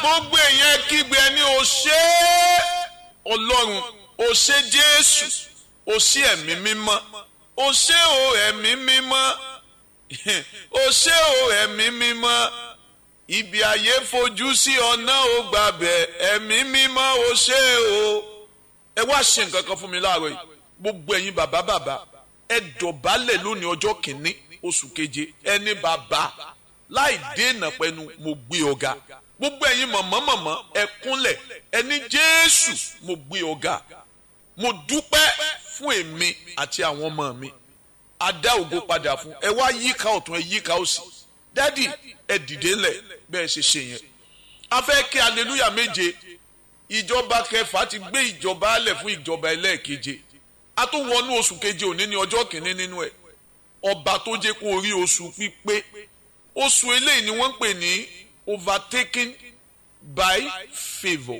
gbogbo èèyàn kígbe ẹni ò ṣe é ọlọ́run ò ṣe jésù ò ṣe ẹ̀mí mímọ́ ò ṣe o ẹ̀mí mímọ́ ò ṣe o ẹ̀mí mímọ́ ibi ayé fojú sí ọ̀nà ò gbàbẹ̀ ẹ̀mí mímọ́ ò ṣe o ẹ wá ṣe nǹkan kan fún mi láàárọ̀ yìí gbogbo ẹ̀yin bàbá bàbá ẹ dọ̀bálẹ̀ lónìí ọjọ́ kìíní oṣù keje ẹni bàbá láì dènà pẹ̀lú mo gbé ọ̀gá gbogbo ẹ̀yin mọ̀mọ́ mọ̀mọ́ ẹ kúnlẹ̀ ẹni jésù mo gbé ọ̀gá mo dúpẹ́ fún èmi àti àwọn ọmọ mi a dá ògo padà fún ẹ wá yíká ọ̀tún ẹ yíká òsì dádì ẹ dìde ńlẹ̀ bẹ́ẹ̀ ṣe ṣe yẹn a fẹ́ kí aleluya méje ìjọba kẹfà ti gbé ìjọba alẹ̀ fún ìjọba ẹlẹ́ẹ̀keje a tún wọnú oṣù keje òní ní ọjọ́ kìíní nínú ẹ̀ ọba tó jẹ́ kó rí oṣù pípé oṣù eléyìí ni wọ́n ń pè ní overtaken by favour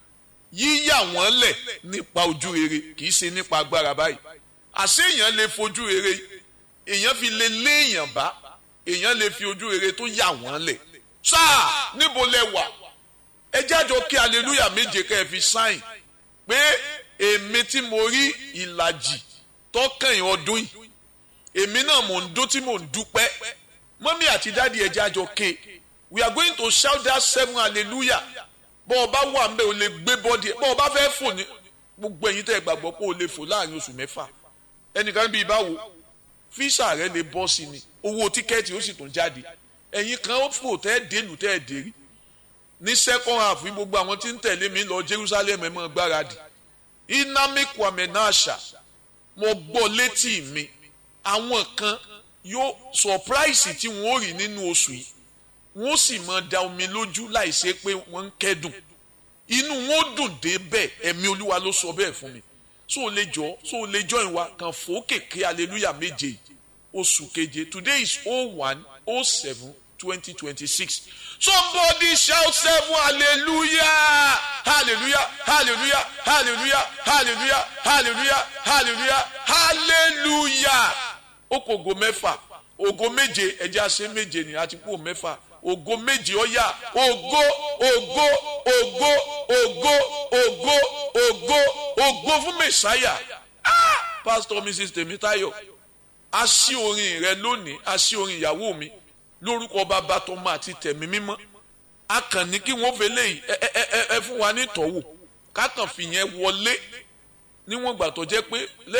yíyà wọ́n lẹ̀ nípa ojú rere kì í ṣe nípa agbára báyìí àṣé èèyàn lè fojú rere èèyàn fi lè lé èèyàn bá èèyàn lè fi ojú rere tó yà wọ́n lẹ̀ sáà níbo lẹ wà ẹ jájọ kí aleluya méje kẹ́ ẹ fi sáìn pé èmi tí mo rí ìlàjì tọkàn ọdún yìí èmi náà mò ń dún tí mò ń dúpẹ́ mọ́mí àti dáàdi ẹ jájọ ké we are going to shout that seven hallelujah bọ́ ọ bá wà ń bẹ́ o lè gbé bọ́dì ẹ̀ bọ́ ọ bá fẹ́ fò ní gbogbo ẹ̀yin tẹ́ ẹ gbàgbọ́ pé o lè fò láàrin oṣù mẹ́fà ẹnìkan bíi báwo fíṣà rẹ lè bọ́ sí ni owó tíkẹ́ẹ̀tì ó sì tún jáde ẹ̀yin kan ó fò tẹ́ ẹ dénú tẹ́ ẹ dérí ní second half gbogbo àwọn tí ń tẹ̀lé mi lọ Jerusalem ẹ̀ mọ́ gbáradì inami kwame nasha mo gbọ́ létí mi àwọn kan yóò surprise tí wọ́n ó rí nínú oṣù yìí wọ́n sì máa da omi lójú láìsí pé wọ́n ń kẹ́dùn inú wọn ó dùn dé bẹ́ẹ̀ ẹ̀mí olúwa ló sọ bẹ́ẹ̀ fún mi so o lè jọ so o lè jọ ìwà kan fòókèké hallelujah méje oṣù keje today is oh one oh seven twenty twenty six somebody shout seven hallelujah hallelujah hallelujah hallelujah hallelujah hallelujah hallelujah hallelujah ó kò ògo mẹ́fà ògo méje ẹ̀jẹ̀ àṣẹ méje ni àti kú mẹ́fà ògo méje ọ̀yà ògo ògo ògo ògo ògo ògo ògo fún mẹsàáyà ah pastor mrs tèmítáyọ̀ a ṣí orin rẹ lónìí a ṣí orin ìyàwó mi lórúkọ bàbá tọmọ àti tẹ̀mí mímọ́ a kàn ní kí wọ́n fẹlẹ yìí ẹ ẹ ẹ ẹ fún wa ní ìtọ́wò ká kàn fìyẹn wọlé níwọ̀n gbà tó jẹ́ pé